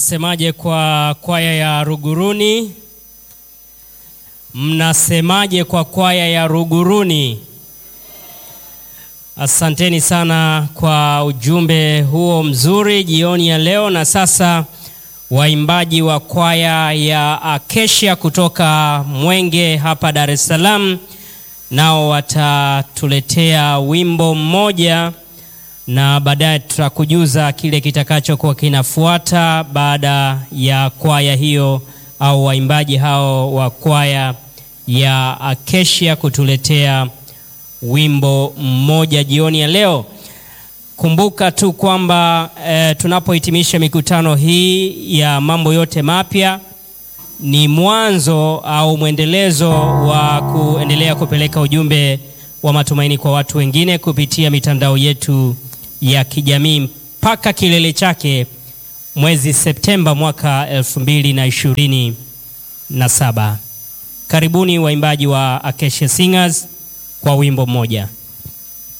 Mnasemaje kwa kwaya ya Ruguruni? Mnasemaje kwa kwaya ya Ruguruni? Asanteni sana kwa ujumbe huo mzuri jioni ya leo. Na sasa waimbaji wa kwaya ya Acacia kutoka Mwenge hapa Dar es Salaam nao watatuletea wimbo mmoja na baadaye tutakujuza kile kitakachokuwa kinafuata baada ya kwaya hiyo au waimbaji hao wa kwaya ya Acacia kutuletea wimbo mmoja jioni ya leo. Kumbuka tu kwamba e, tunapohitimisha mikutano hii ya mambo yote mapya ni mwanzo au mwendelezo wa kuendelea kupeleka ujumbe wa matumaini kwa watu wengine kupitia mitandao yetu ya kijamii mpaka kilele chake mwezi Septemba mwaka elfu mbili na ishirini na saba. Karibuni waimbaji wa Acacia Singers kwa wimbo mmoja.